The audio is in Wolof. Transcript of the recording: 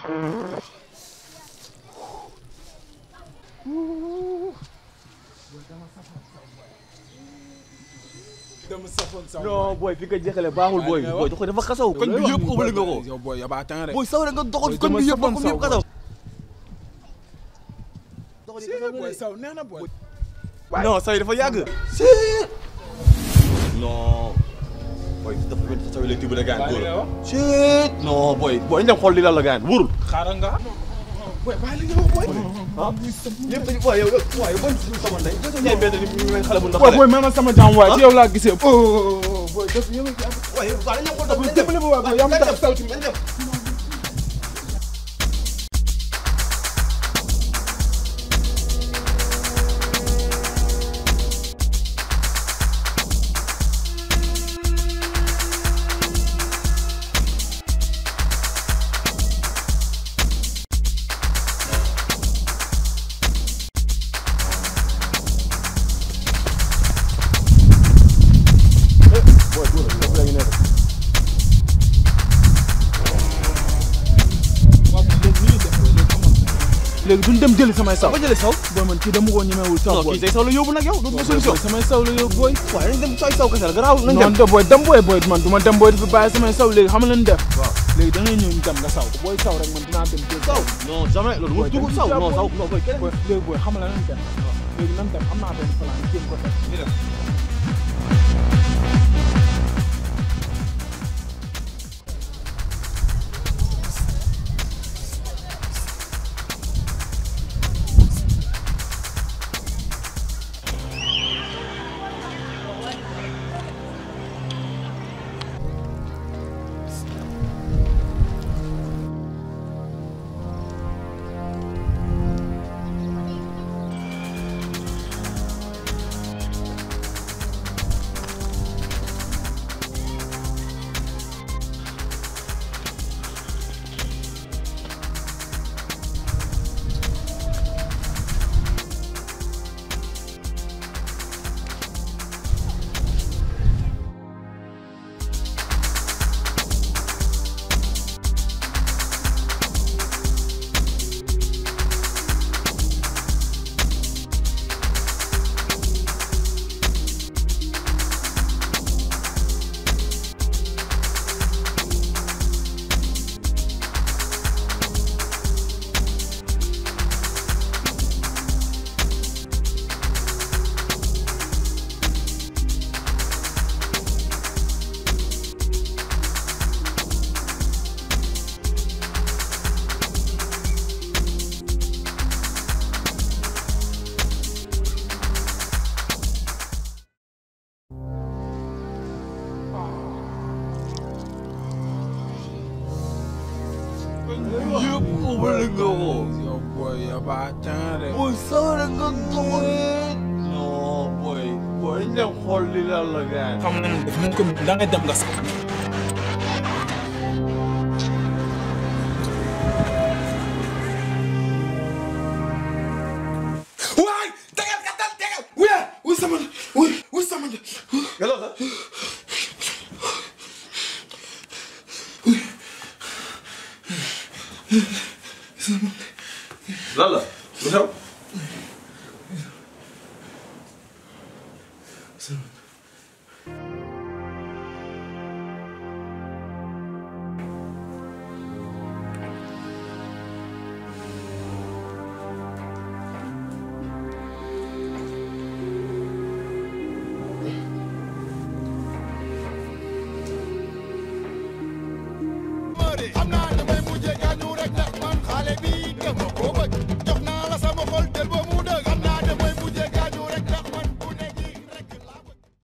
dama safoon saw non booy fi nga jeexalee baaxul booy Waaye booy dox dafa xasaw koñ bi yëpp ëppale nga ko yow booy yow baa tàng rek booy saw rek nga doxal Booy koñ bi dama yëpp ba safoon koñ yëpp saw, xasaw Si, booy saw neex na booy non say dafa yàgg non booy dafa mel ni saw yi lay tibb na gaan Baa li nga góor wax shit non booy booy ñu dem xool li lan la gaan wóorul xaaral nga booy baa li nga wax booy ah ñëpp dañu waaye yow waaye yow ban suñu xamoon tey boo ñëwee mbedd ni ñu mel xale bu ndax booy booy même sama jàmm waay ci yow laa gisee oh booy def yow waaye waaw dañu xool dafa dimbali ma waay booy yaa ma tax saw ci dañ dem booy góor dafa la ngi nekk léegi duñ dem jëli samay saw ba jëlee saw booy man kii dama ko ñemewul saw non booy kii say saw la yóbbu nag yow dootu ma solution samay saw la yow booy waaye nañ dem say saw kese la garaaw nañ dem non de booy dem booy booy man du ma dem booy dafa bàyyi samay saw léegi xam nga leen def waaw léegi da ngay ñëw ñu dem nga saw booy saw rek man dinaa dem jël saw non jamais loolu mu dugg saw non saw non booy keneen booy léegi booy xam nga lan dem léegi nan dem am naa benn plan jéem ko def ñu dem yëpp ëppale nga ko yow booy yow baa tàng rek booy saw rek nga doxal non booy booy nañ dem xool li lan la gaan xam nañ def nañ ko da ngay dem nga saw waay tegal katal tegal wuya wuy sama wuy wuy sama Hello, la lan la lu xew xam naa damay mujjee gaañu rek ndax man xale bi gëm